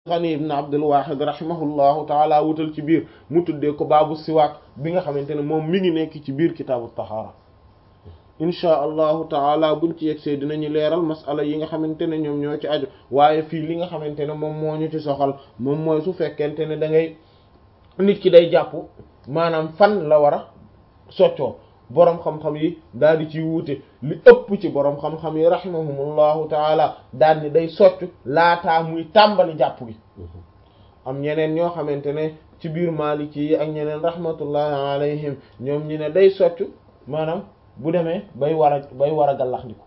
Ghani ibn Abdul Wahid rahimahullahu taala wutal ci biir mu tuddee ko baabu siwaak bi nga xamante ne moom mi ngi nekk ci biir kitaabu tahaara inchaa allahu taala buñ ci yegsee dinañu leeral masala yi nga xamante ne ñoom ñoo ci aju waaye fii li nga xamante ne moom moo ñu ci soxal moom mooy su fekkente ne da ngay nit ki day jàpp maanaam fan la war a soccoo boroom xam-xam yi daal di ci wuute li ëpp ci boroom xam-xam yi rahimahumullahu taala daal ni day soccu laataa muy tàmbali jàpp gi am ñeneen ñoo xamante ne ci biir Maliki yi ak ñeneen rahmatullahi alayhim ñoom ñi ne day soccu maanaam bu demee bay war a bay war a gallax ndiko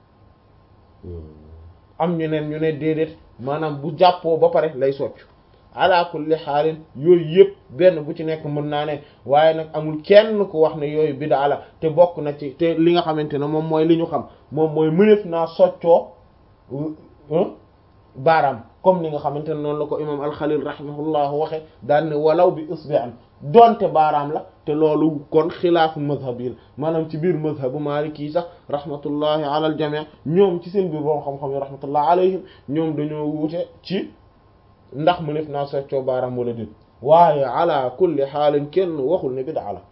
am ñeneen ñu ne déedéet maanaam bu jàppoo ba pare lay soccu ala kulli xaalin yooyu yëpp benn bu ci nekk mën naa ne waaye nag amul kenn ku wax ne yooyu bid'a la te bokk na ci te li nga xamante ne moom mooy li ñu xam moom mooy mënef naa soccoo baaraam comme li nga xamante ne noonu la ko imam alxalil rahimahullah waxe daan ne walaw bi isbi'an donte baaraam la te loolu kon xilaafu mazhab yi la maanaam ci biir mazhabu maliki yi sax rahmatullahi ala al jami' ñoom ci seen biir borom xam-xam yi rahmatullahi alayhim ñoom dañoo wuute ci ndax mu def naa soccoo baaraam wala déet waaye ala kulli xaalin kenn waxul ne bid'a la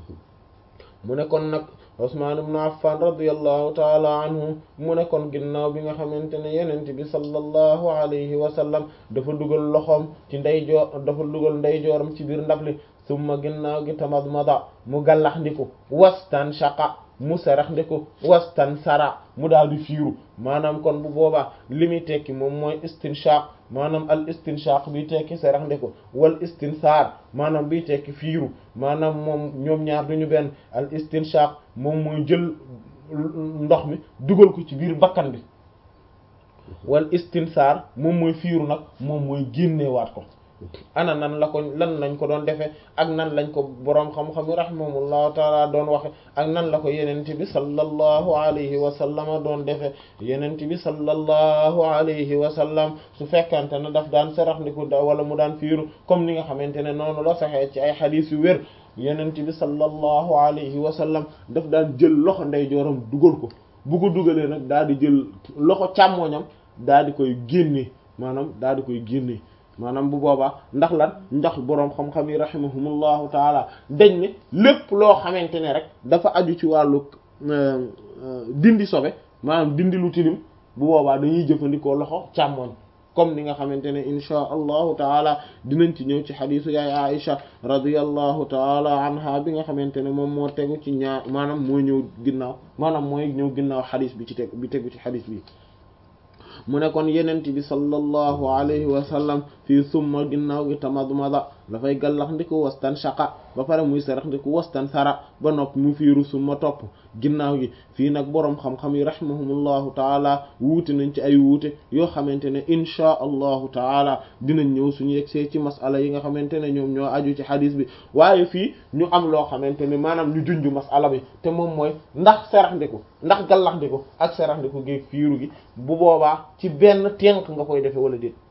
mu ne kon nag Usmaan ibn Affan radiyallahu taala anhu mu ne kon ginnaaw bi nga xamante ne yenent bi sallallahu alayhi wa sallam dafa dugal loxoom ci ndeyjoor dafa dugal ndeyjooram ci biir ndab li summa ginnaaw gi tamadmada mu gallax ndiku wastan shaqa mu sarax ndiku wastan sara mu daal di fiiru maanaam kon bu boobaa li muy tekki moom mooy istinshaq maanaam al istinshaq bi tekki sarax ndiku wal istinsaar maanaam bi tekki fiiru maanaam moom ñoom ñaar duñu benn al istinshaq moom mooy jël ndox mi dugal ko ci biir bakkan bi wal istinsaar moom mooy fiiru nag moom mooy génneewaat ko ana nan la ko lan lañ ko doon defee ak nan lañ ko boroom xam-xam yi rahimahullahu taala doon waxe ak nan la ko yenent bi sallallahu alayhi wa sallama doon defee yenent bi sallallahu alayhi wa sallam su fekkante ne daf daan sarax ndiku da wala mu daan fiiru comme ni nga xamante ne noonu la saxee ci ay xadiis yu wér yenent bi sallallahu alayhi wa sallam daf daan jël loxo ndeyjooram dugal ko bu ko dugalee nag daal di jël loxo càmmooñam daal di koy génne maanaam daal di koy génne maanaam bu boobaa ndax lan ndax boroom xam-xam yi rahimahumullahu taala dañ ne lépp loo xamante ne rek dafa aju ci wàllu dindi sobe maanaam dindi lu tilim bu boobaa dañuy jëfandikoo loxo càmmoñ comme ni nga xamante ne inchaa allahu taala dinañ ci ñëw ci xadisu yaay Aisha radiyallahu taala anha bi nga xamante ne moom moo tegu ci ñaar maanaam mooy ñëw ginnaaw maanaam mooy ñëw ginnaaw xadis bi ci teg bi tegu ci xadis bi mu ne kon yenent bi sallallahu alayhi wa sallam fii summa ginnaaw gi tamadmada dafay gallax ndiku wastan shaqa ba pare muy sarax ndiku wastan sara ba nopp mu fiiru summa topp ginnaaw gi fii nag boroom xam-xam yi rahimahumullahu taala wuute nañ ci ay wuute yoo xamante ne inchaa allahu taala dinañ ñëw suñu yegsee ci masala yi nga xamante ne ñoom ñoo aju ci xadis bi waaye fii ñu am loo xamante ne maanaam ñu junj masala bi te moom mooy ndax sarax ndiku ndax gallax ndiku ak sarax ndiku gi fiiru gi bu boobaa ci benn tenk nga koy defe wala déet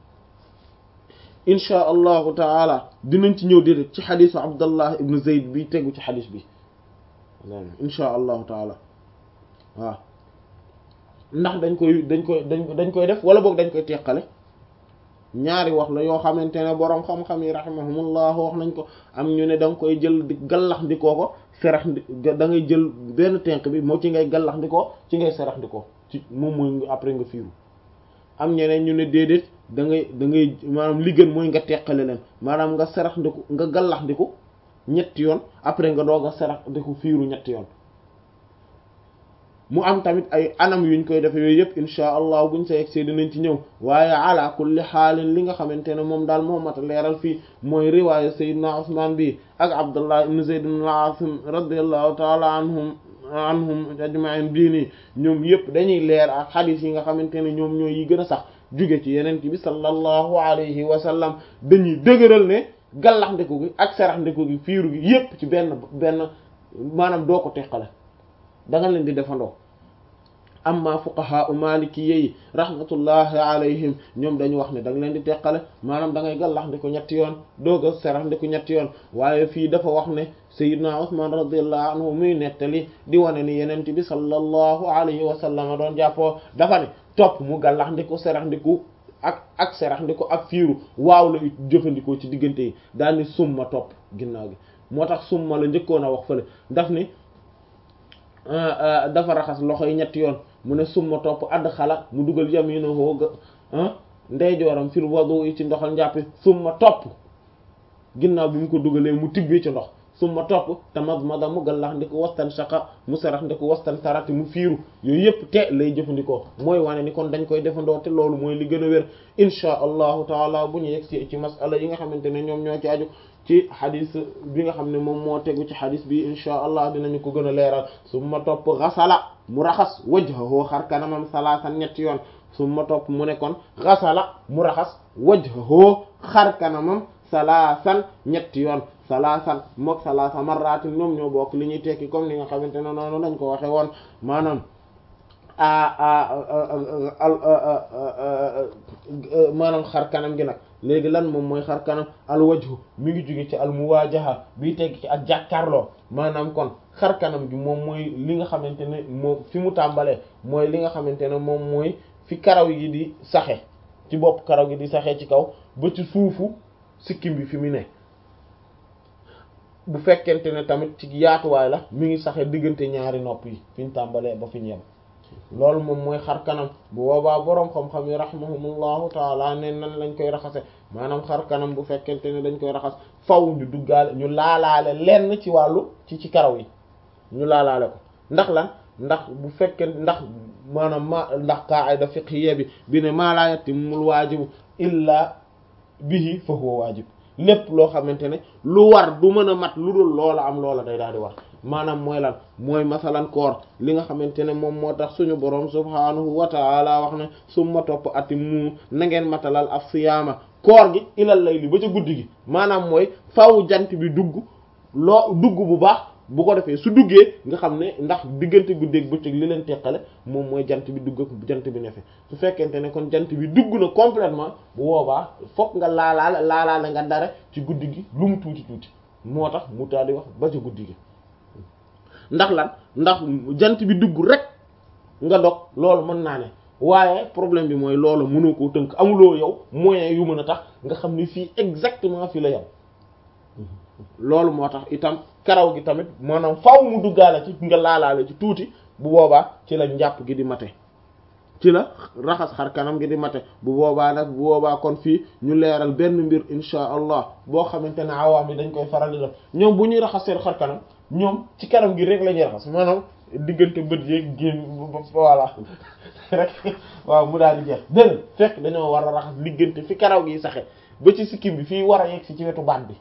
inchaa allahu taala dinañ ci ñëw déedéet ci xadisu abdallah ibnu zayd bi tegu ci xadis bi inchaa allahu taala waaw ndax dañ koy dañ koy dañ dañ koy def wala boog dañ koy teqale ñaari wax la yoo xamante ne boroom xam-xam yi rahimahumullah wax nañ ko am ñu ne da nga koy jël di gallax ndikoo ko serax ndi da ngay jël benn tenk bi moo ci ngay gallax ndikoo ci ngay serax ndikoo ci moom mooy après nga fiiru am ñeneen ñu ne déedéet da ngay da ngay maanaam li gën mooy nga teqale leen maanaam nga serax ndiku nga gallax ndiku ñetti yoon après nga doog a serax ndiku fiiru ñetti yoon mu am tamit ay anam yuñ koy defe yooyu yëpp insha allah buñ sa yegsee dinañ ci ñëw waaye ala kulli xaalin li nga xamante ne moom daal moo mat a leeral fii mooy riwaaya sayyidina Usmaan bi ak Abdullah ibn Zayd ibn al-Aasim radiyallahu taala anhum anhum ajma'in bii nii ñoom yëpp dañuy leer ak xadiis yi nga xamante ne ñoom ñooy yi gën a sax jóge ci yeneen bi sallallahu alayhi wa sallam dañuy dëgëral ne gallax ndeku gi ak sarax ndeku gi fiiru gi yëpp ci benn benn maanaam doo ko teqale da nga leen di defandoo amma fuqaha u maliki yi rahmatullahi alayhim ñoom dañu wax ne da nga leen di teqale maanaam da ngay gallax ndi ko ñetti yoon doog a serax ndi ko ñetti yoon waaye fii dafa wax ne sayyidna Usman radiyallahu anhu muy nettali di wane ni yenent bi sallallahu alayhi wa sallam doon jàppoo dafa ne topp mu gallax ndi ko serax ndi ko ak ak serax ndi ko ak fiiru waaw la jëfandikoo ci diggante yi daal ni summa topp ginnaaw gi moo tax summa la njëkkoon a wax fële daf ni dafa raxas loxo yi ñetti yoon mu ne summa topp add xala mu dugal yaminahu ndeyjooram fil wudu yi ci ndoxal njàppi summa topp ginnaaw bi mu ko dugalee mu tibbee ci ndox summa topp tamadmada mu gallax ndi ko wastan shaqa mu sarax ndi ko wastan tarati mu fiiru yooyu yëpp te lay jëfandikoo mooy wane ni kon dañ koy defandoo te loolu mooy li gën a wér inchaa allahu taala bu ñu yegg si ci masala yi nga xamante ne ñoom ñoo ci aju ci xadis bi nga xam ne moom moo tegu ci xadis bi inchaa allah dinañu ko gën a leeral summa topp xasala mu raxas wajhahu xar kanamam salaasan ñetti yoon summa topp mu ne kon xasala mu raxas wajhahu xar kanamam salaasan ñetti yoon salaasan mook salaasa marratin ñoom ñoo bokk li ñuy tekki comme ni nga xamante ne noonu lañ ko waxe woon maanaam maanaam xar kanam gi nag léegi lan moom mooy xar kanam al wajhu mi ngi jóge ci al muwaajaha bii tekki ci ak jàkkaarloo maanaam kon xar kanam gi moom mooy li nga xamante ne moom fi mu tàmbalee mooy li nga xamante ne moom mooy fi karaw yi di saxe ci bopp karaw gi di saxee ci kaw ba ci suufu sikkim bi fi mu ne bu fekkente ne tamit ci yaatuwaay la mi ngi saxe diggante ñaari nopp yi fi ñu tàmbalee ba fi ñu yem loolu moom mooy xar kanam bu boobaa boroom xam-xam yi rahimahumullahu taala ne nan lañ koy raxase maanaam xar kanam bu fekkente ne dañ koy raxas faw ñu duggaale ñu laalaale lenn ci wàllu ci ci karaw yi ñu laalaale ko ndax lan ndax bu fekkee ndax maanaam ma ndax qaa'ida fiqhiyya bi bi ne maa laa yatimmul waajibu illaa bihi fa huwa waajib lépp loo xamante ne lu war du mën a mat lu dul loola am loola day daal di war maanaam mooy lan mooy masalan koor li nga xamante ne moom moo tax suñu boroom subhaanahu wa ta'ala wax ne summa topp ati mu na ngeen matalal af siyaama koor gi ilal layli ba ca guddi gi maanaam mooy faw jant bi dugg loo dugg bu baax bu ko defee su duggee nga xam ne ndax diggante guddeeg bëccëg li leen teqale moom mooy jant bi dugg ak jant bi nefe su fekkente ne kon jant bi dugg na complètement bu boobaa fokk nga laalaale laalaale nga dara ci guddi gi lu mu tuuti tuuti moo tax mu taal di wax ba ca guddi gi ndax lan ndax jant bi dugg rek nga dog loolu mën naa ne waaye problème bi mooy loolu mënoo koo tënk amuloo yow moyen yu mën a tax nga xam ni fii exactement fii la yam loolu moo tax itam karaw gi tamit maanaam faaw mu duggaale ci nga laalaale ci tuuti bu boobaa ci la njàpp gi di mate ci la raxas xar kanam gi di mate bu boobaa nag bu boobaa kon fii ñu leeral benn mbir insha allah boo xamante ne awaam yi dañ koy faral di def ñoom bu ñuy raxas seen xar kanam ñoom ci kanam gi rek la ñuy raxas maanaam diggante bët yeeg génn voilà rek waaw mu daal di jeex dëgg fekk dañoo war a raxas diggante fi karaw gi saxe ba ci sikkim bi fii war a yegg si ci wetu baat bi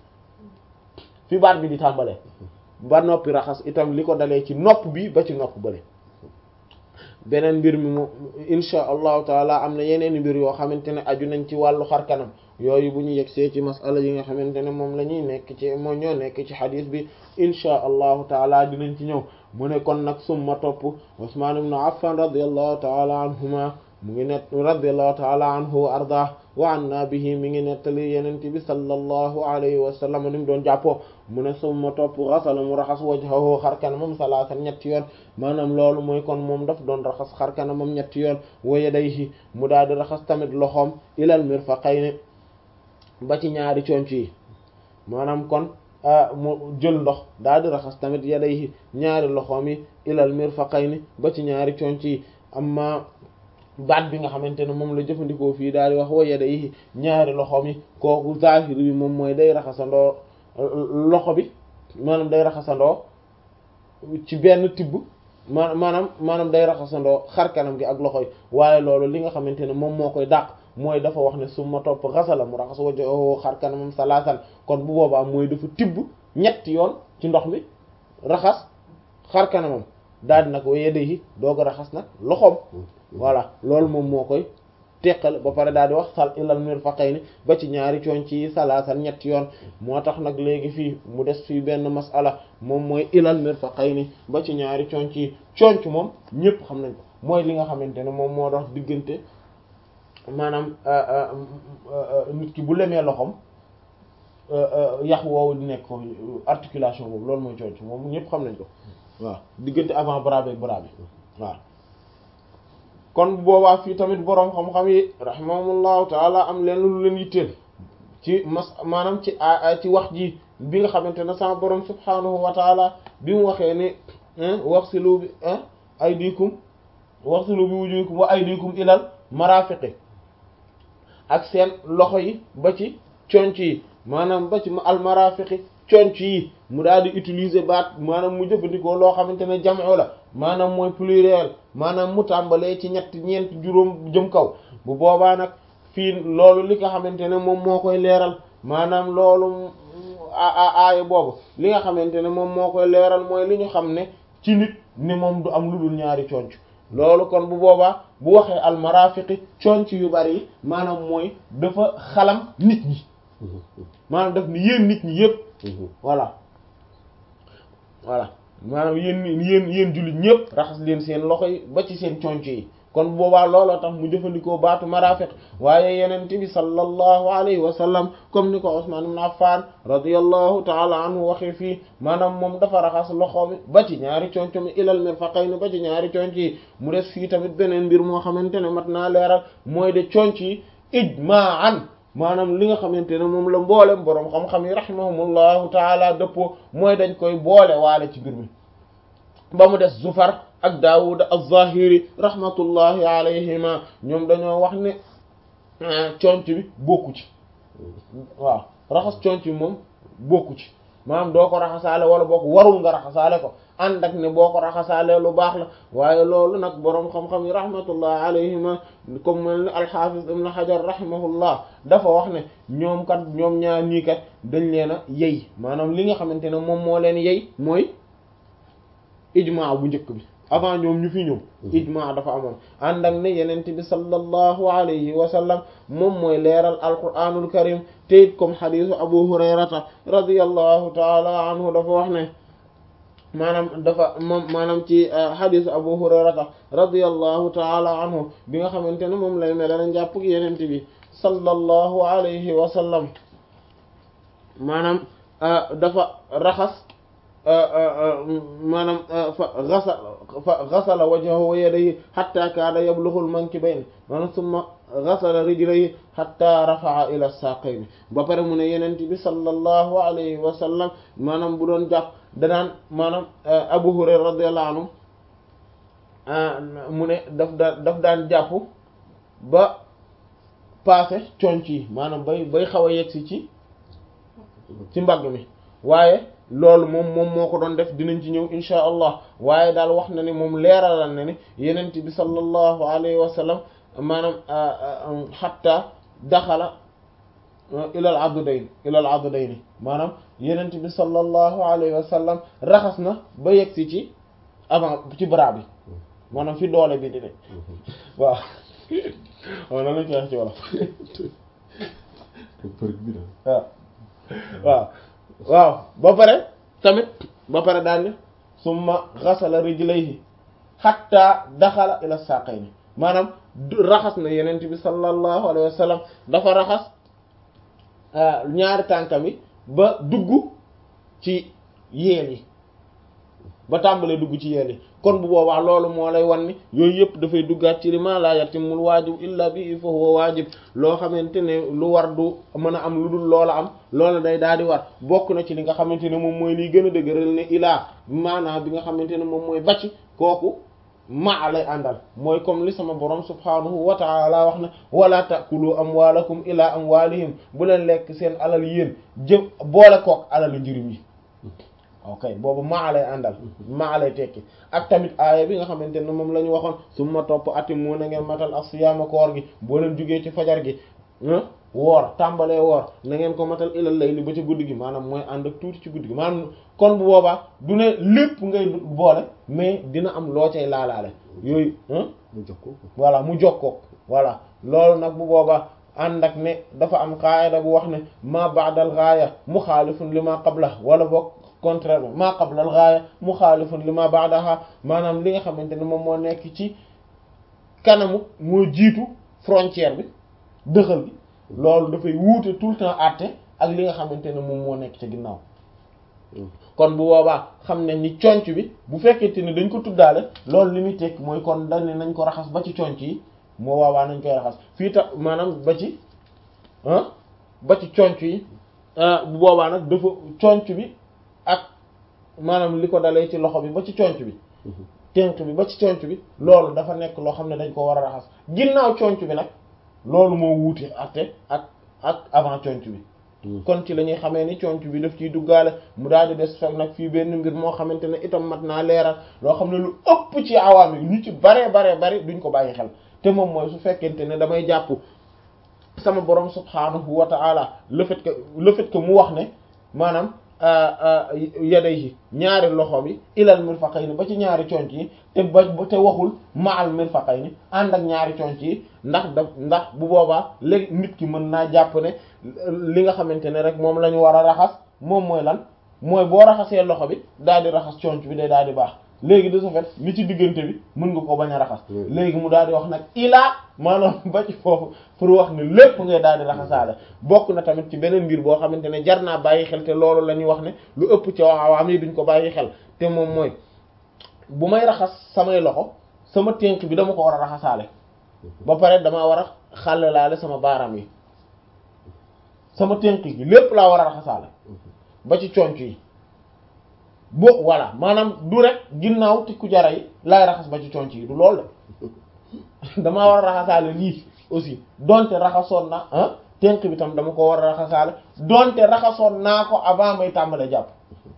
fi baat bi di tàmbalee ba noppi raxas itam li ko dalee ci nopp bi ba ci nopp bële beneen mbir mi moom insha allahu taala am na yeneen mbir yoo xamante ne aju nañ ci wàllu xar kanam yooyu bu ñu yegsee ci masala yi nga xamante ne moom la ñuy nekk ci moo ñoo nekk ci xadis bi insha allahu taala dinañ ci ñëw mu ne kon nag summa topp Usman ibn Affan radiyallahu taala anhuma mu ngi net radiyallahu taala anhu wa ardah wa anna bihi mi ngi nettali yenent bi sallallahu alayhi wa sallam ni mu doon jàppoo mu ne summa topp xasala mu raxas wajhahu xar kanamam salaasan ñetti yoon maanaam loolu mooy kon moom daf doon raxas xar kanamam ñetti yoon wa yadayhi mu daal di raxas tamit loxoom ilal mirfaqayni ba ci ñaari conc yi maanaam kon mu jël ndox daal di raxas tamit yadayhi ñaari loxoom yi ilal mirfaqayni ba ci ñaari conc yi amma baat bi nga xamante ne moom la jëfandikoo fii daal di wax wa yadayhi ñaari loxoom yi kooku zahir bi moom mooy day raxasandoo loxo bi maanaam day raxasandoo ci benn tibb ma maanaam maanaam day raxasandoo xar kanam gi ak loxo yi waaye loolu li nga xamante ne moom moo koy dàq mooy dafa wax ne su ma topp xasala mu raxas wajhahu xar kanamam salaasan kon bu boobaa mooy dafa tibb ñetti yoon ci ndox mi raxas xar kanamam daal di nag wa yadayhi doog a raxas nag loxoom voilà loolu moom moo koy teqal ba pare daal di wax sal ilal mirfaqayni ba ci ñaari coon ci salaasan ñetti yoon moo tax nag léegi fii mu des fii benn masala moom mooy ilal mirfaqayni ba ci ñaari coon ci coonc moom ñëpp xam nañ ko mooy li nga xamante ne moom moo dox diggante maanaam nit ki bu lemee loxoom yax woowu di nekk ko articulation boobu loolu mooy coonc moom ñëpp xam nañ ko waaw diggante avant bras bi ak bras bi waaw kon boobaa fii tamit boroom xam-xam yi rahimahumullahu taala am leen lu leen yitteel ci mas maanaam ci ci wax ji bi nga xamante ne sama borom subhanahu wa taala bi mu waxee ne waxsilu bi aydikum waxsilu bi wujuhikum wa aydikum ilal marafiqi ak seen loxo yi ba ci conc yi maanaam ba ci al marafiqi conc yi mu daal di utiliser baat maanaam mu jëfandikoo loo xamante ne jam'u la maanaam mooy pluriel maanaam mu tàmbalee ci ñett ñeent juróom jëm kaw bu boobaa nag fii loolu li nga xamante ne moom moo koy leeral maanaam loolu aaya boobu li nga xamante ne moom moo koy leeral mooy li ñu xam ne ci nit ni moom du am lu dul ñaari conc loolu kon bu boobaa bu waxee almarafiqi conc yu bari yi maanaam mooy dafa xalam nit ñi maanaam daf ni yéen nit ñi yépp voilà voilà maanaam yéen yéen yéen jullit ñëpp raxas leen seen loxo yi ba ci seen conc yi kon boobaa looloo tax mu jëfandikoo baatu marafiq waaye yenente bi sallallahu alayhi wa sallam comme ni ko Usman ibn Affan radiyallahu taala anhu waxee fii maanaam moom dafa raxas loxo mi ba ci ñaari conc mi ilal mirfaqayni ba ci ñaari conc yi mu des fii tamit beneen mbir moo xamante ne mat naa leeral mooy de conc yi ijma'an maanaam li nga xamante ne moom la mboolem boroom xam-xam yi rahimahumullahu taala dëppoo mooy dañ koy boole waale ci mbir mi ba mu des Zufar ak Daawud az-Zahiri rahmatullahi alayhima ñoom dañoo wax ne conc bi bokku ci waaw raxas conc bi moom bokku ci maanaam doo ko raxasaale wala boo ko warul nga raxasaale ko ànd ak ne boo ko raxasaale lu baax la waaye loolu nag boroom xam-xam yi rahmatullahi alayhima comme mel ni al-Hafiz ibn Hajar rahimahullah dafa wax ne ñoom kat ñoom ñaar ñii kat dañ leen a yey maanaam li nga xamante ne moom moo leen yey mooy ijmaa bu njëkk bi avant ñoom ñu fi ñëw ijmaa dafa amoon ànd ak ne yenent bi sallallahu alayhi wa sallam moom mooy leeral alquranul karim te it comme xadisu abu hurayrata radiyallahu taala anhu dafa wax ne maanaam dafa moom maanaam ci xadisu abu hurayrata radiyallahu taala anhu bi nga xamante ne moom lay melal njàpp gi yenent bi sallallahu alayhi wa sallam maanaam dafa raxas maanaam fa gasala fa gasala wajhahu wa yadayhi hatta kaada yablughul mankibayn maanaam summa gasala rijlayhi hatta rafa'a ila saqayni ba pare mu ne yenent bi sallallahu alayhi wa sallam maanaam bu doon jàpp danaan maanaam Abu Hurayra radiyallahu anhu mu ne daf daan daf daan jàpp ba passé conc yi maanaam bay bay xaw a yegsi ci ci mbagg mi waaye loolu moom moom moo ko doon def dinañ ci ñëw insha allah waaye daal wax na ne moom leeralal na ne yenent bi sallallahu alayhi wa sallam maanaam xatta daxala ilal adudayn ilal adudayn maanaam yenent bi sallallahu alayhi wa sallam raxas na ba yegsi ci avant ci bras bi maanaam fi doole bi di ne waaw waaw nan lañ koy wax ci wolof waaw waaw waaw ba pare tamit ba pare daal ni summa xasala rijlayhi hatta daxala ila saqayni maanaam raxas na yenent bi sallallahu alayhi wa sallam dafa raxas ñaari tànkam yi ba dugg ci yeel yi ba tàmbalee dugg ci yeel yi kon bu boobaa loolu moo lay wan ni yooyu yëpp dafay duggaat ci li ma la yatimul waajib illa bi fa huwa waajib loo xamante ne lu war du mën a am lu dul loola am loola day daal di war bokk na ci li nga xamante ne moom mooy liy gën a dëgëral ne ilaa maanaam bi nga xamante ne moom mooy bacc kooku maa lay àndal mooy comme li sama borom subhaanahu wa taala wax na wala takulu amwaalakum ila amwaalihim bu leen lekk seen alal yéen jëm boole kook alalu njirim yi ok boobu maa lay àndal maa lay tekki ak tamit aaya bi nga xamante ne moom la ñu waxoon summa topp ati mu na ngeen matal as-siyaama koor gi boo leen jugee ci fajar gi woor tàmbalee woor na ngeen ko matal ilal layli ba ci guddi gi maanaam mooy ànd ak tuuti ci guddi gi maanaam kon bu boobaa du ne lépp ngay boole mais dina am loo cay laalaale yooyu mu jokkoo voilà mu jokkoo voilà loolu nag bu boobaa ànd ak ne dafa am qaayida bu wax ne ma ba'dal gaaya muxaalifun li ma qabla wala boog contrairement ma qabla al gaaya muxaalifun li ma ba'daha maanaam li nga xamante ne moom moo nekk ci kanamu moo jiitu frontière bi dëxal bi loolu dafay wuute tout le temps àtte ak li nga xamante ne moom moo nekk ci ginnaaw kon bu boobaa xam ne ni conc bi bu fekkente ni dañ ko tuddaale loolu li muy tekk mooy kon dañ ne nañ ko raxas ba ci conc yi moo boobaa nañ koy raxas fii ta maanaam ba ci ah ba ci conc yi bu boobaa nag dafa conc bi ak maanaam li ko dalee ci loxo bi ba ci conc bi tenk bi ba ci conc bi loolu dafa nekk loo xam ne dañ ko war a raxas ginnaaw conc bi nag loolu moo wuute ate ak ak avant conc bi kon ci la ñuy xamee ni conc bi daf ciy duggaale mu daal di des fekk nag fii benn mbir moo xamante ne itam mat naa leeral loo xam ne lu ëpp ci awaam yi ñu ci baree baree bari duñ ko bàyyi xel te moom mooy su fekkente ne damay jàpp sama borom subhaanahu wa ta'ala le fait que le fait que mu wax ne maanaam yadayhi ñaari loxo bi ilal mirfaqayni ba ci ñaari conc yi te ba te waxul ma'al mirfaqayni ànd ak ñaari conc yi ndax da ndax bu boobaa léegi nit ki mën naa jàpp ne li nga xamante ne rek moom la ñu war a raxas moom mooy lan mooy boo raxasee loxo bi daal di raxas conc bi day daal di baax léegi de ce fait li ci diggante bi mën nga ko bañ a raxas léegi mu daal di wax nag ilaa maanaam ba ci foofu pour wax ne lépp ngay daal di raxasaale bokk na tamit ci beneen mbir boo xamante ne jar naa bàyyi xel te loolu la ñuy wax ne lu ëpp ci awaam yi duñ ko bàyyi xel te moom mooy bu may raxas samay loxo sama tënk bi dama ko war a raxasaale ba pare damaa war a xàllalaale sama baaraam yi sama tënk gi lépp laa war a raxasaale ba ci conc yi bo voilà maanaam du rek ginnaaw tikku jara yi laay raxas ba ci conc yi du loolu de damaa war a raxasaale lii aussi donte raxasoon na ah tenk bi tam dama ko war a raxasaale donte raxasoon naa ko avant may tàmbale jàpp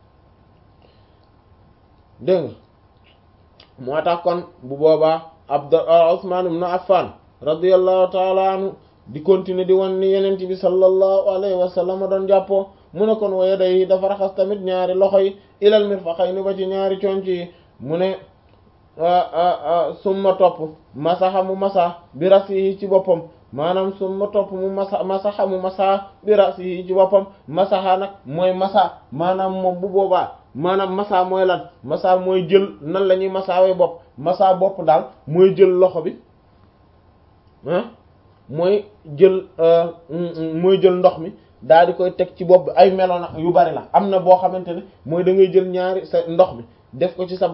dégg nga moo tax kon bu boobaa abd Usman ibn Affan radiyallahu ta'ala anhu di continuer di wan ni yenent bi sallallahu alayhi wa sallam doon jàppoo mu ne kon waye day dafa raxas tamit ñaari loxo yi ilal mirfaqayni ba ci ñaari conc yi mu ne summa topp masaxa mu masa bi rasihi ci boppam maanaam summa topp mu masa masaxa mu masa bi rasihi ci boppam masaxa nag mooy masa maanaam moom bu boobaa maanaam masa mooy lan masa mooy jël nan la ñuy masaawee bopp masa bopp daal mooy jël loxo bi ah mooy jël mooy jël ndox mi daal di koy teg ci bopp bi ay melo nag yu bari la am na boo xamante ne mooy da ngay jël ñaari sa ndox mi def ko ci sa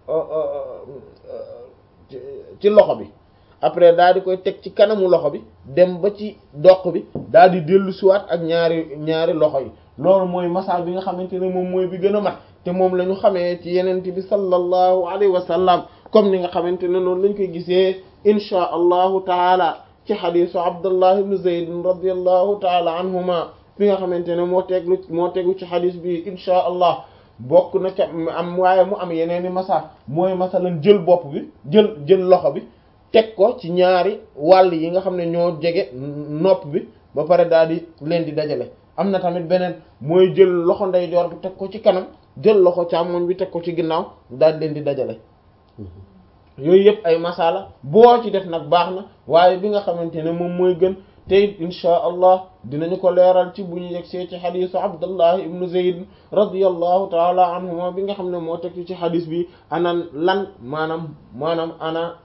ci loxo bi après daal di koy teg ci kanamu loxo bi dem ba ci doq bi daal di dellu siwaat ak ñaari ñaari loxo yi loolu mooy masa bi nga xamante ne moom mooy bi gën a mat te moom la ñu xamee ci yenente bi sallallahu alayhi wa sallam comme ni nga xamante ne noonu lañ koy gisee inchaa allahu taala ci xadisu abdullah ibn zayd radiallahu taala anhuma fi nga xamante ne moo teglu moo tegu ci xadis bi inchaa allah bokk na ca am waaye mu am yeneen i masa mooy masalan jël bopp bi jël jël loxo bi teg ko ci ñaari wàll yi nga xam ne ñoo jege nopp bi ba pare daal di leen di dajale am na tamit beneen mooy jël loxo ndeyjoor bi teg ko ci kanam jël loxo càmmoñ bi teg ko ci ginnaaw daal di leen di dajale yooyu yëpp ay masala boo ci def nag baax na waaye bi nga xamante ne moom mooy gën te it inchaa allah dinañu ko leeral ci bu ñu yegsee ci xadisu abdullah ibnu zayd radiallahu taala anhuma bi nga xam ne moo teg ci xadis bi ana lan maanaam maanaam ana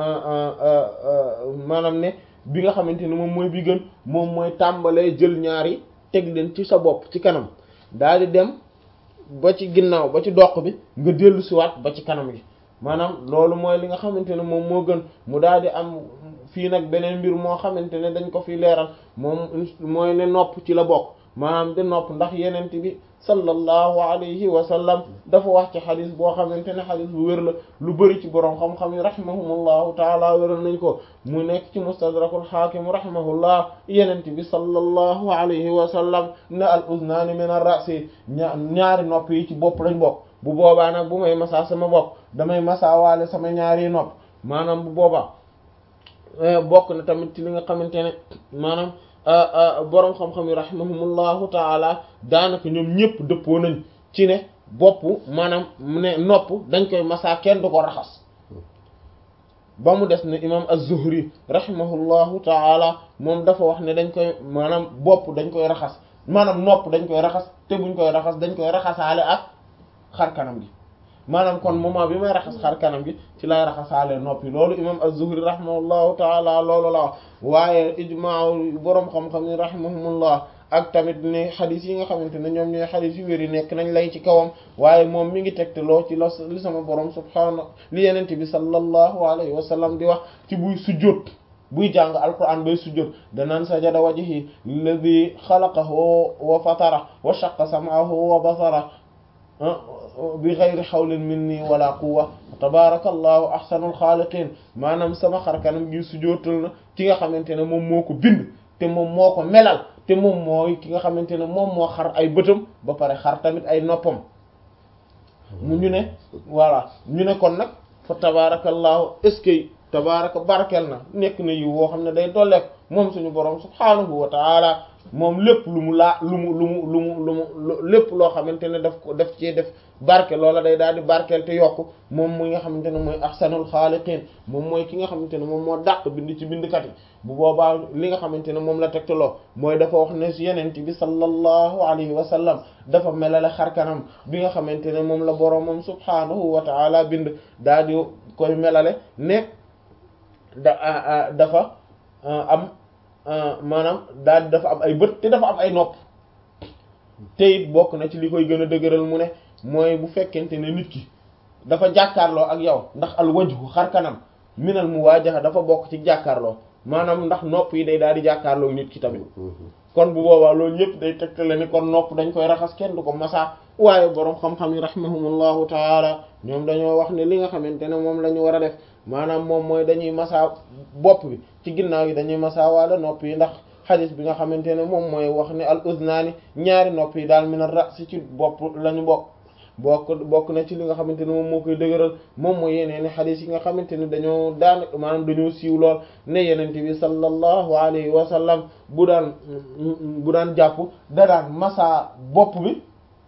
maanaam ne bi nga xamante ne moom mooy bi gën moom mooy tàmbalee jël ñaari teg leen ci sa bopp ci kanam daal di dem ba ci ginnaaw ba ci doq bi nga dellu siwaat ba ci kanam gi maanaam loolu mooy li nga xamante ne moom moo gën mu daal di am fii nag beneen mbir moo xamante ne dañ ko fi leeral moom mooy ne nopp ci la bokk maanaam de nopp ndax yenent bi sallallahu alayhi wa sallam dafa wax ci xadis boo xamante ne xadis bu wér la lu bëri ci boroom xam-xam yi rahimahumullahu taala wéral nañ ko mu nekk ci mustadrakul xaakim rahimahullah yenent bi sallallahu alayhi wa sallam ne al uznaani min ar ra'si ñaari nopp yi ci bopp lañ bokk bu boobaa nag bu may masaa sama bopp damay masaawaale sama ñaari nopp maanaam bu boobaa bokk na tamit ci li nga xamante ne maanaam boroom xam-xam yi rahimahumullahu taala daanaka ñoom ñëpp dëppoo nañ ci ne bopp maanaam ne nopp dañ koy masaa kenn du ko raxas ba mu des ne imam az-Zuhri rahimahullahu taala moom dafa wax ne dañ koy maanaam bopp dañ koy raxas maanaam nopp dañ koy raxas te buñ koy raxas dañ koy raxasaale ak xar kanam gi maanaam kon moment bi may raxas xar kanam gi ci lay raxasaale noppi loolu imam az-Zuhri rahimahullahu taala loolu la wax waaye ijmaa boroom xam-xam yi rahimahumullah ak tamit ne xadis yi nga xamante ne ñoom ñooy xadis yu wér yi nekk nañ lay ci kawam waaye moom mi ngi tegtaloo ci la li sama borom subhaanahu li yenente bi sallallahu alayhi wa sallam di wax ci buy sujjóot buy jàng alquran bay sujjóot danaan sajada wajhi alladhi xalaqahu wa fatara wa shaqqa sam'ahu wa basara bi ghayri hawlin minni wala quwwa tabarakallahu ahsanul xaaliqin maanaam sama xar kanam gi sujjóotal na ki nga xamante ne moom moo ko bind te moom moo ko melal te moom mooy ki nga xamante ne moom moo xar ay bëtam ba pare xar tamit ay noppam mu ñu ne voilà ñu ne kon nag fa tabarakallahu est-ce que tabaraka barkel na nekk na yi woo xam ne day dolleek moom suñu borom subhaanahu wa taala moom lépp lu mu laa lu mu lu mu lu mu lu mu lépp loo xamante ne daf ko def ci def barke loola day daal di barkeel te yokk moom muy nga xamante ne mooy ahsanul xaaliqiin moom mooy ki nga xamante ne moom moo dàq bind ci bindkat yi bu boobaa li nga xamante ne moom la tegtaloo mooy dafa wax ne si yenent bi sallallahu alayhi wa sallam dafa melale xarkanam bi nga xamante ne moom la boroomam subhaanahu wa taala bind daal di koy melale ne da dafa am maanaam daal di dafa am ay bët te dafa am ay nopp te it bokk na ci li koy gën a dëgëral mu ne mooy bu fekkente ne nit ki dafa jàkkaarloo ak yow ndax al wajhu xar kanam minal muwaajaha dafa bokk ci jàkkaarloo maanaam ndax nopp yi day daal di jàkkaarloo nit ki tamit kon bu boobaa loolu yëpp day tegtale ni kon nopp dañ koy raxas kenn du ko masaa waaye boroom xam-xam yi rahimahumullahu taala ñoom dañoo wax ne li nga xamante ne moom la ñu war a def maanaam moom mooy dañuy masaa bopp bi ci ginnaaw yi dañuy masaa waala nopp yi ndax xadis bi nga xamante ne moom mooy wax ne al uznaani ñaari nopp yi daal min ar-ra's ci bopp lañu bokk bokk bokk na ci li nga xamante ne moom moo koy dëgëral moom mooy yeneen i xadis yi nga xamante ne dañoo daan maanaam dañoo siiw lool ne yenente bi sallallahu alayhi wa sallam bu daan bu daan jàpp da daan masaa bopp bi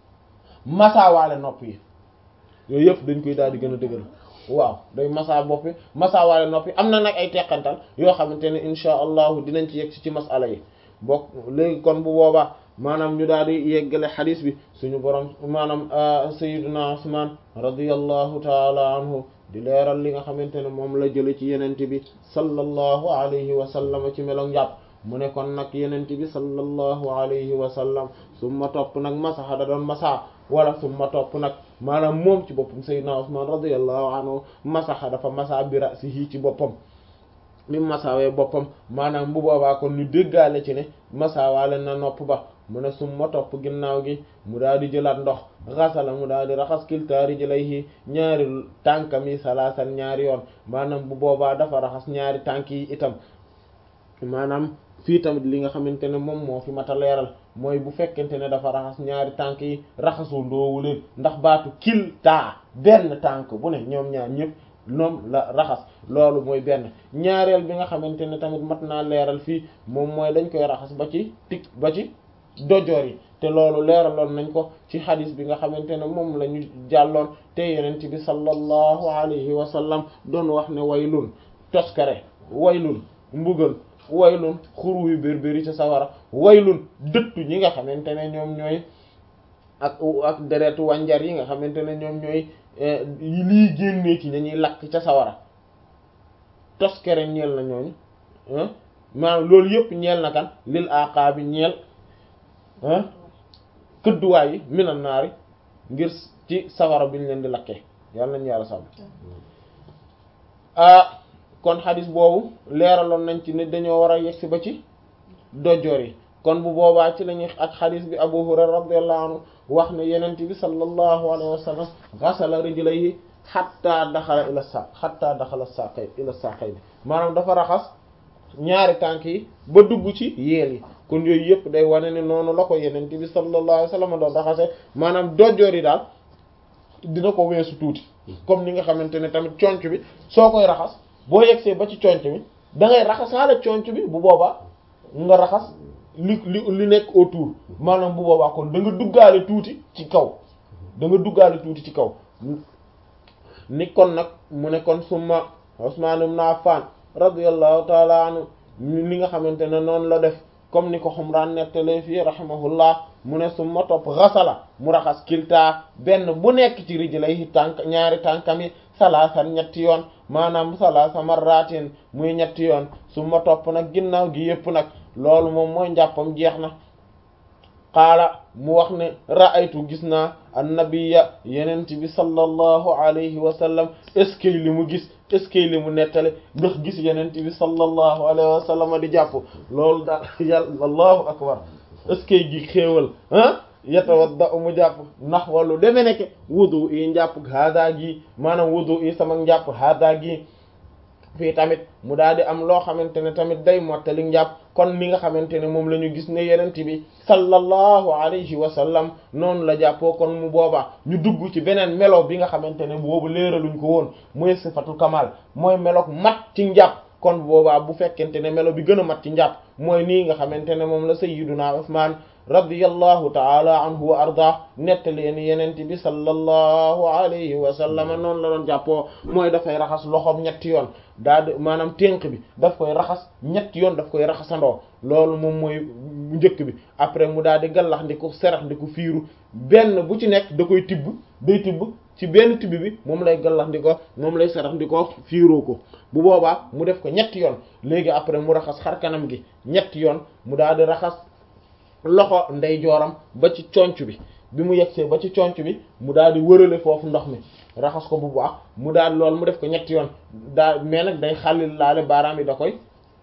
masaa waale nopp yi yooyu yëpp dañ koy daal di gën a dëgëral waaw day masaa bopp bi masaa waale nopp yi am na nag ay teqantal yoo xamante ne insha allahu dinañ ci yegg si ci masala yi bokk léegi kon bu boobaa maanaam ñu daal di yeggale xadis bi suñu borom maanaam sayyiduna Usman radiyallahu taala anhu di leeral li nga xamante ne moom la jële ci yenente bi sallallahu alayhi wa sallam ci melo njàpp mu ne kon nag yenente bi sallallahu alayhi wa sallam summa topp nag masaxa da doon masaa wala summa topp nag maanaam moom ci boppam sayyiduna Usman radiyallahu anhu masaxa dafa masaa bi ra'sihi ci boppam mi masaawee boppam maanaam bu boobaa kon ñu déggaale ci ne masaawaale na nopp ba mu ne summa topp ginnaaw gi mu daal di jëlaat ndox xasala mu daal di raxas kiltaa rijlayhi ñaari tànkam yi salaasan ñaari yoon maanaam bu boobaa dafa raxas ñaari tànk yi itam maanaam fii tamit li nga xamante ne moom moo fi mata leeral mooy bu fekkente ne dafa raxas ñaari tànk yi raxasu ndoowu leen ndax baatu kiltaa benn tànk bu ne ñoom ñaar ñëpp ñoom la raxas loolu mooy benn ñaareel bi nga xamante ne tamit mat naa leeral fii moom mooy dañ koy raxas ba ci tik ba ci dojoor yi te loolu leeraloon nañ ko ci xadis bi nga xamante ne moom la ñu jàlloon te yenent bi sallallahu alayhi wa sallam doon wax ne waylun toskare waylun mbugal waylun xuru yu bérbéri ca sawara waylun dëttu ñi nga xamante ne ñoom ñooy ak ak deretu wànjar yi nga xamante ne ñoom ñooy lii génnee ci dañuy lakk ca sawara toskere ñeel na ñooñu maanaam loolu yëpp ñeel na kan lil aqaabi ñeel këdduwaay yi minan naari ngir ci sawara bi ñu leen di lakkee yàlla nañu yàlla sàmm ah kon xadis boobu leeraloon nañ ci ne dañoo war a yegsi ba ci dojoor yi kon bu boobaa ci lañuy ak xadis bi Abu Hurayra radiyallahu anhu wax ne yenent bi sallallahu alayhi wa sallam ghasala rijlayhi hatta daxala ila sa hatta daxala saqay ila saqay bi maanaam dafa raxas ñaari tànk yi ba dugg ci yeel yi kon yooyu yëpp day wane ne noonu la ko yenent bi sallallahu alayhi wa sallam doon raxase maanaam dojoor yi daal dina ko weesu tuuti comme ni nga xamante ne tamit conc bi soo koy raxas boo yegsee ba ci conc bi da ngay raxasaale conc bi bu boobaa nga raxas li li li nekk autour maanaam bu boobaa kon da nga duggaale tuuti ci kaw da nga duggaale tuuti ci kaw ni kon nag mu ne kon summa Usman ibn Affan radiyallahu taala anhu li nga xamante ne noonu la def comme ni ko Humran nettalee fii rahimahullah mu ne summa topp xasala mu raxas kiltaa benn bu nekk ci rijlayhi tànk ñaari tànkam yi salaasan ñetti yoon maanaam salaasa marratin muy ñetti yoon summa topp nag ginnaaw gi yépp nag loolu moom mooy njàppam jeex na qaala mu wax ne ra'aytu gis naa annabiya yenent bi sallallahu alayhi wa sallam est-ce que li mu gis est-ce que li mu nettale ndax gis yenent bi sallallahu alayhi wa sallam di jàpp loolu daal yàlla allahu akbar est-ce que gi xéewal ah yatawadda mu jàpp ndax wàllu deme nekke wudu yi njàpp hada gi maanaam wudu yi sama njàpp hada gi fii tamit mu daal di am loo xamante ne tamit day mottali njàpp kon li nga xamante ne moom la ñu gis ne yenent bi sallallahu alayhi wa sallam noonu la jàppoo kon mu boobaa ñu dugg ci beneen melo bi nga xamante ne boobu leeraluñ ko woon mooy sifatul kamal mooy meloog mat ci njàpp kon boobaa bu fekkente ne melo bi gën a mat ci njàpp mooy nii nga xamante ne moom la sayyiduna Usmaan radiyallahu ta'ala anhu wa arda nettali ni yenent bi sallallahu alayhi wa sallam noonu la doon jàppoo mooy dafay raxas loxoom ñetti yoon daal di maanaam ténk bi daf koy raxas ñetti yoon daf koy raxasandoo loolu moom mooy njëkk bi après mu daal di gallax ndi ko serax ndi ko fiiru benn bu ci nekk da koy tibb day tibb ci benn tibb bi moom lay gallax ndi ko moom lay serax ndi ko fiiroo ko bu boobaa mu def ko ñetti yoon léegi après mu raxas xar kanam gi ñetti yoon mu daal di raxas loxo ndeyjooram ba ci conc bi bi mu yegsee ba ci conc bi mu daal di wërale foofu ndox mi raxas ko bu baax mu daal loolu mu def ko ñetti yoon daal mais nag day xàllil laale baaraam yi da koy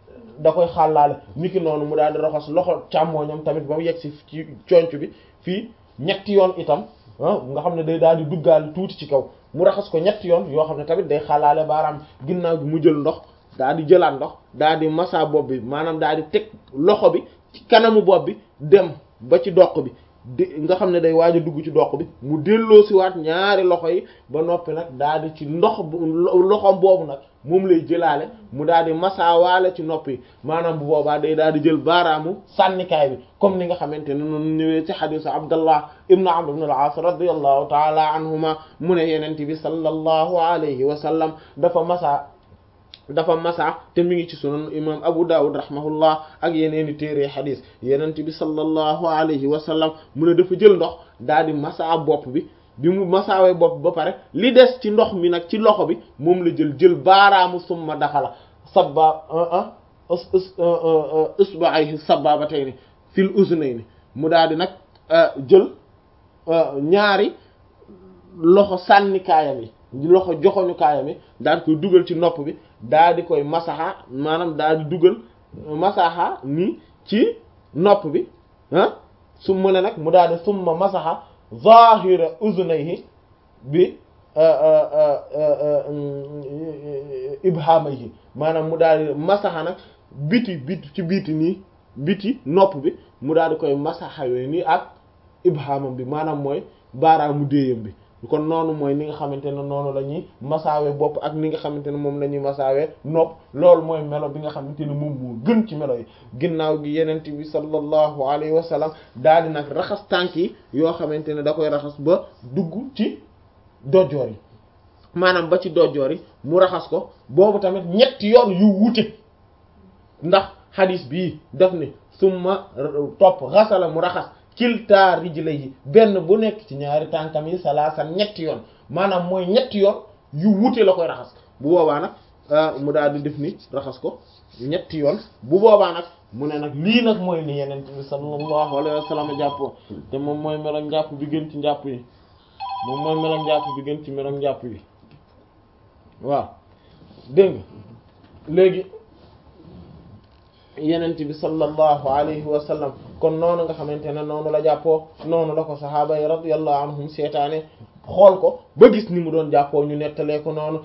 da koy xàllaale niki noonu mu daal di raxas loxo càmmooñam tamit ba mu yegsi ci conc bi fii ñetti yoon itam nga xam ne day daal di duggaale tuuti ci kaw mu raxas ko ñetti yoon yoo xam ne tamit day xàllaale baaraam ginnaaw bi mu jël ndox daal di jëlaat ndox daal di massa bopp bi maanaam daal di teg loxo bi ci kanamu bopp bi dem ba ci doq bi di nga xam ne day waaj a dugg ci doq bi mu delloo si waat ñaari loxo yi ba noppi nag daal di ci ndox bu loxom boobu nag moom lay jëlaale mu daal di masaawaale ci nopp yi maanaam bu boobaa day daal di jël baaraamu sànnikaay bi comme ni nga xamante ne noonu ñëwee ci xadisu abdallah ibnu amr ibn al-aas radiyallahu taala anhuma mu ne yenente bi sallallahu alayhi wa sallam dafa masaa dafa masa te mi ngi ci sunan imam abu dawud rahimahullah ak yeneeni téere xadis yenent bi sallallahu alayhi wa sallam mu ne dafa jël ndox daal di masa bopp bi bi mu masaawee bopp ba pare li des ci ndox mi nag ci loxo bi moom la jël jël baaraamu summa daxala sabba usba'ayhi sabbabatayni fil uznayni mu daal di nag jël ñaari loxo sànni kaayam yi loxo joxoñu kaayam yi daal koy dugal ci nopp bi daal di koy masaxa maanaam daal di dugal masaxa nii ci nopp bi ah su mu ne nag mu daal di summa masaxa zahira uzunayhi bi ibhamayhi maanaam mu daal di masaxa nag biti biti ci biti nii biti nopp bi mu daal di koy masaxa yooyu nii ak ibhamam bi maanaam mooy baaraamu déeyam bi kon noonu mooy ni nga xamante ne noonu la ñuy masaawe bopp ak ni nga xamante ne moom la ñuy masaawe nopp loolu mooy melo bi nga xamante ne moom moo gën ci melo yi ginnaaw gi yenent bi sallallahu alayhi wa sallam daal di nag raxas tànk yi yoo xamante ne da koy raxas ba dugg ci dojoor yi maanaam ba ci dojoor yi mu raxas ko boobu tamit ñetti yoon yu wuute ndax hadis bii daf ne summa topp xasala mu raxas kilta rijlayhi benn bu nekk ci ñaari tànkam yi salaasan ñetti yoon maanaam mooy ñetti yoon yu wuute la koy raxas bu boobaa nag mu daal di def ni raxas ko ñetti yoon bu boobaa nag mu ne nag lii nag mooy ni yeneen bi sallallahu alayhi wa sallam jàppoo te moom mooy melo njàpp bi gën ci njàpp yi moom mooy melo njàpp bi gën ci melo njàpp yi waaw dégg nga léegi yenent bi sallallahu alayhi wa sallam kon noonu nga xamante ne noonu la jàppoo noonu la ko sahaaba yi radiyallahu anhum seetaane xool ko ba gis ni mu doon jàppoo ñu nettalee ko noonu